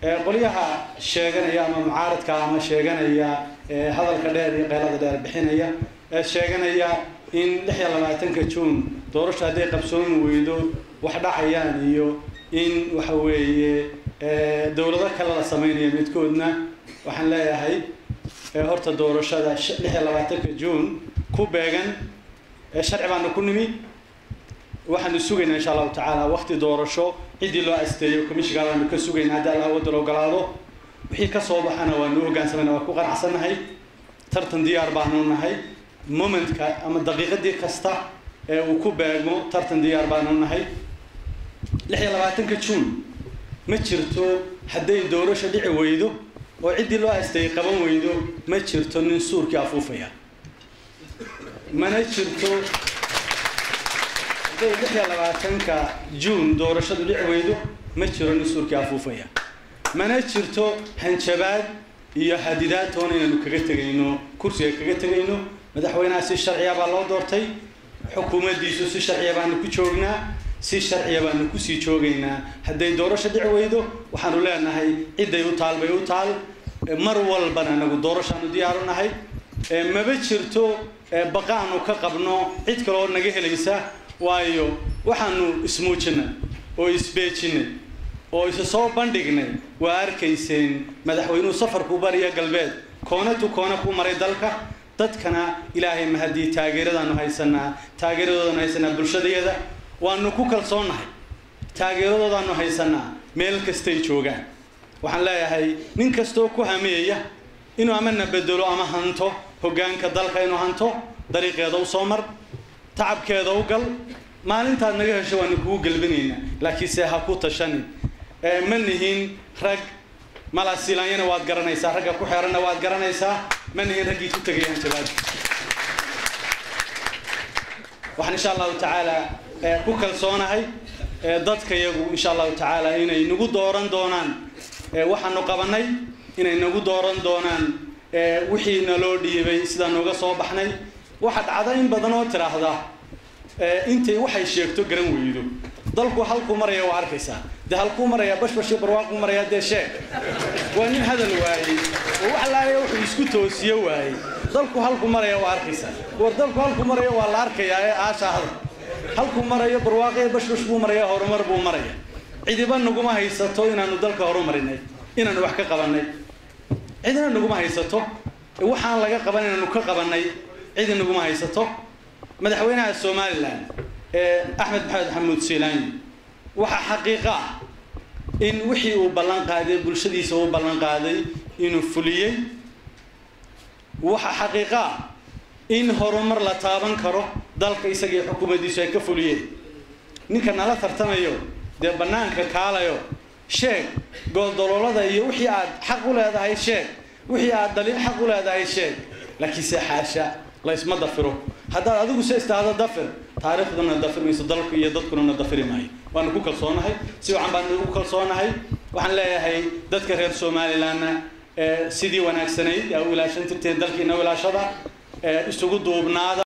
qolyaha sheeganaya ama mucaaradka ama sheeganaya hadalka dheer iyo qeylada dheer bixinaya ee sheeganaya in lix iyo labaatanka juun doorasho hadday qabsoomi weydo wax dhacayaan iyo in waxa weeye dowlado kale la samaynayo midkoodna waxaan leeyahay horta doorashada lix iyo labaatanka juun ku beegan sharci baanu ku nimi waxaanu sugaynaa insha allahu tacaala wakti doorasho ciddii loo asteeyo commishiga baanu ka sugaynaa haddii alla wadal ogolaado wixii ka soo baxana waanu hoggaansamayna waa ku qanacsannahay tartan diyaar baanu nahay momentka ama daqiiqadii kasta ee uu ku beegmo tartan diyaar baanu nahay lix iyo labaatanka juun ma jirto hadday doorasho dhici weydo oo ciddii loo asteeyey qaban weydo ma jirto nin suurkii afuufaya mana jirto hadday lix iyo labaatanka juun doorashadu dhici weydo ma jiro nin suurkii afuufaya mana jirto hanjabaad iyo hadidaad toona inaanu kaga tegayno kursiga kaga tegayno madaxweynaha si sharciya baa loo doortay xukuumaddiisu si sharciya baanu ku joognaa si sharciya baanu kusii joogaynaa hadday doorasho dhici weydo waxaanu leenahay cidday u taal bay u taal mar walbana anagu doorashaanu diyaaru nahay maba jirto baqaanu ka qabno cid kaleoo naga helaysa waayo waxaanu ismuujinay oo isbeejinay oo isa soo bandhignay waa arkayseen madaxweynuhu safarku bariya galbeed koona tu koona ku maray dalka dadkana ilaahay mahadii taageeradaanu haysanaa taageeradoodaanu haysanaa bulshadayada waanu ku kalsoonnahay taageeradoodaanu haysanaa meel kastay joogaan waxaan leeyahay nin kastoo ku hameeya inuu amana bedelo ama hanto hoggaanka dalka inuu hanto dariiqeeda u soo mar tacabkeeda u gal maalintaad naga hesho waanu kugu gelbinaynaa laakiinse ha ku tashanin ma nihin rag malasilaanyana waad garanaysaa ragga ku xeeranna waad garanaysaa ma nihin raggii ku tegayaan jabaad waxaan insha allahu tacaala ku kalsoonahay dadka yagu insha allahu tacaala inay nagu dooran doonaan waxaanu qabanay inay nagu dooran doonaan wixii naloo dhiibay sidaa nooga soo baxnay waxa dhacda in badan oo tiraahda intay waxay sheegto garan weydo dalku halkuu maraya waa arkaysaa dee halkuu maraya bashbashi barwaaquu maraya dee sheeg waa nin hadal waayey oo wax laaya wuxuu isku toosiyo waayey dalku halku maraya waa arkaysaa war dalku halku maraya waa la arkayaa ee aasha hadal halkuu marayo barwaaqe bashbash buu maraya horumar buu maraya cidiba naguma haysato inaanu dalka horumarinay inaanu wax ka qabanay cidina naguma haysato waxaan laga qaban inaanu ka qabanay cidi naguma haysato madaxweynaha somalilan axmed maxamed xamuud siilaani waxaa xaqiiqa ah in wixii uu ballan qaaday bulshadiisa uu ballan qaaday inuu fuliyey waxaa xaqiiqa ah in horumar la taaban karo dalka isagii xukuumaddiisu ay ka fuliyeen ninka nala tartamayo dee bannaanka kaalayo sheeg gooldoloolada iyo wixii aad xaq u leedahay sheeg wixii aad daliil xaq u leedahay sheeg laakiinse xaasha la isma dafiro haddaad adigu se istaahdo dafir taariikhduna dafir mayso dalku iyo dadkuna na dafiri maayo waanu ku kalsoonahay si wacan baanu ugu kalsoonahay waxaan leeyahay dadka reer somalilandna sidii wanaagsanayd aa u ilaashan tirteen dalkiina ilaashada isugu duubnaada